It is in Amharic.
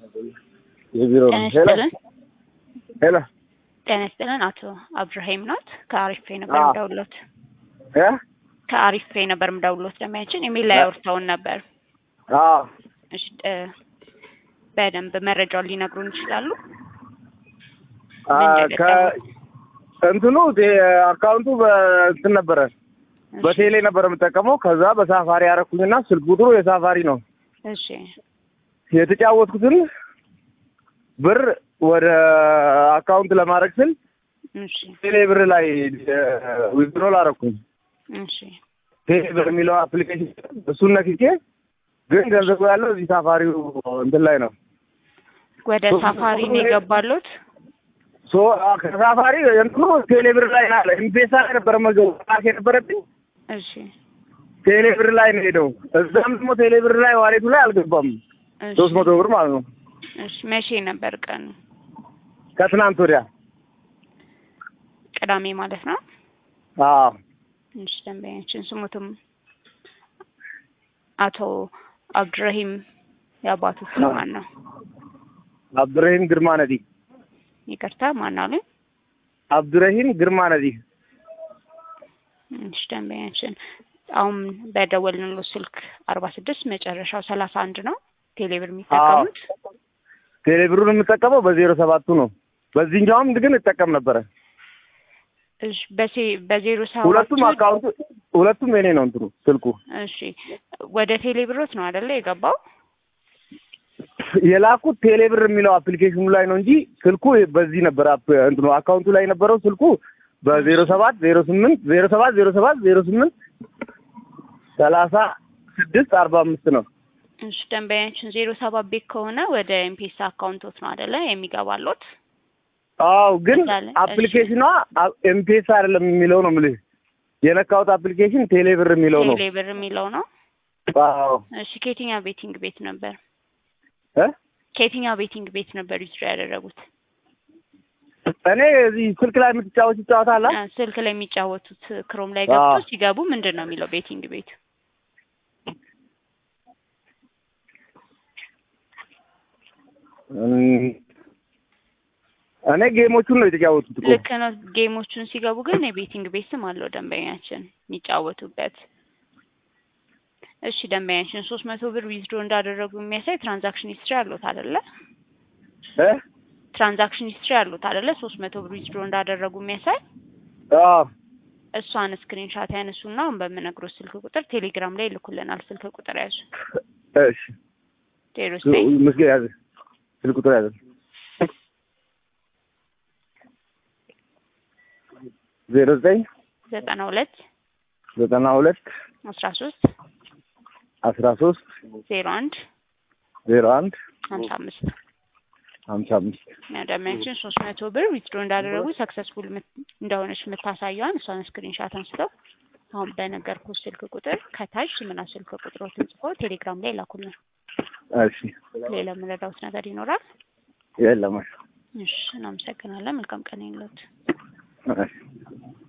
የቢሮ ጤና ሄሎ ይስጥልን። ሄሎ ጤና ይስጥልን። አቶ አብዱራሂም ኖት? ከአሪፍ ነበር አዎ። ምደውሎት እ ከአሪፍ ነበር ምደውሎት ደሚያችን ኢሜል ላይ አውርተውን ነበር። አዎ እሺ እ በደንብ መረጃውን ሊነግሩን ይችላሉ? አ ምን ከ እንትኑ ቴ- አካውንቱ በእንትን ነበረ በቴሌ ነበረ የምጠቀመው። ከዛ በሳፋሪ ያረኩኝና ስልክ ቁጥሩ የሳፋሪ ነው። እሺ የተጫወትኩትን ብር ወደ አካውንት ለማድረግ ስል እሺ ቴሌ ብር ላይ ዊዝድሮል አረኩኝ። እሺ ቴሌ ብር የሚለው አፕሊኬሽን እሱን ነክቼ ግን ገንዘቡ ያለው እዚህ ሳፋሪው እንትን ላይ ነው። ወደ ሳፋሪ ነው የገባሉት? ሶ ከሳፋሪ እንትኑ ቴሌ ብር ላይ አለ ኢምፔሳ ላይ ነበረ መገቡ ራሴ የነበረብኝ እሺ ቴሌ ብር ላይ ነው ሄደው። እዛም ደግሞ ቴሌ ብር ላይ ዋሌቱ ላይ አልገባም። እሺ ሶስት መቶ ብር ማለት ነው። እሺ መቼ ነበር ቀኑ? ከትናንት ወዲያ ቅዳሜ ማለት ነው። አዎ እሺ ደንበኛችን ስሙትም አቶ አብዱራሂም የአባቱ ስም ማን ነው? አብዱረሂም ግርማ ነዲ ይቅርታ ማን አሉ? አብዱረሂም ግርማ ነዲ እሺ ደንበኛችን አሁን በደወልንሎ ስልክ አርባ ስድስት መጨረሻው ሰላሳ አንድ ነው ቴሌብር የሚጠቀሙት። ቴሌ ብሩን የምጠቀመው በዜሮ ሰባቱ ነው። በዚህኛውም ግን እጠቀም ነበረ። እሺ በሴ በዜሮ ሁለቱም ሰባቱ አካውንቱ ሁለቱም የኔ ነው እንትኑ ስልኩ እሺ ወደ ቴሌብሮት ነው አይደለ የገባው? የላኩት ቴሌ ብር የሚለው አፕሊኬሽኑ ላይ ነው እንጂ ስልኩ በዚህ ነበር አፕ እንትኑ አካውንቱ ላይ የነበረው ስልኩ በዜሮ ሰባት ዜሮ ስምንት ዜሮ ሰባት ዜሮ ሰባት ዜሮ ስምንት ሰላሳ ስድስት አርባ አምስት ነው። እሺ ደንበኛችን ዜሮ ሰባት ቤት ከሆነ ወደ ኤምፔሳ አካውንቶት ነው አይደለ የሚገባሎት? አዎ ግን እንዳለ፣ እሺ። አፕሊኬሽኗ ኤምፔሳ አይደለም የሚለው ነው የምልህ። የነካሁት አፕሊኬሽን ቴሌ ብር የሚለው ነው። ቴሌብር የሚለው ነው። አዎ እሺ ከየትኛው ቤቲንግ ቤት ነበር እ ከየትኛው ቤቲንግ ቤት ነበር ዊዝድሮ ያደረጉት? እኔ እዚህ ስልክ ላይ የምትጫወት ይጫወታል። አ፣ ስልክ ላይ የሚጫወቱት ክሮም ላይ ገብቶ አዎ። ሲገቡ ምንድን ነው የሚለው ቤቲንግ ቤት? እኔ ጌሞቹን ነው የተጫወቱት እኮ። ልክ ነው። ጌሞቹን ሲገቡ ግን የቤቲንግ ቤት ስም አለው ደንበኛችን የሚጫወቱበት። እሺ ደንበኛችን ሶስት መቶ ብር ዊዝድሮ እንዳደረጉ የሚያሳይ ትራንዛክሽን ሂስትሪ አሉት አይደለ? እ ትራንዛክሽን ሂስትሪ አሉት አይደለ? ሶስት መቶ ብር ዊዝድሮ እንዳደረጉ የሚያሳይ አዎ እሷን ስክሪንሻት ያነሱና አሁን በምነግሮ ስልክ ቁጥር ቴሌግራም ላይ ይልኩልናል። ስልክ ቁጥር ያዙ እሺ ዜሮ ዘጠኝ ምስጌ ያዘ ስልክ ቁጥር ያዘ ዜሮ ዘጠኝ ዘጠና ሁለት ዘጠና ሁለት አስራ ሶስት አስራ ሶስት ዜሮ አንድ ዜሮ አንድ ሀምሳ አምስት ሀምሳ አምስት ደንበኛችን ሶስት መቶ ብር ዊዝድሮ እንዳደረጉ ሰክሰስፉል እንደሆነች የምታሳየዋን እሷን ስክሪንሻት አንስተው አሁን በነገርኩት ስልክ ቁጥር ከታች ምና ስልክ ቁጥሮትን ጽፎ ቴሌግራም ላይ ላኩልን። እሺ ሌላ የምንረዳውት ነገር ይኖራል? የለም እሺ እናመሰግናለን። መልካም ቀን ይሁንልዎት። እሺ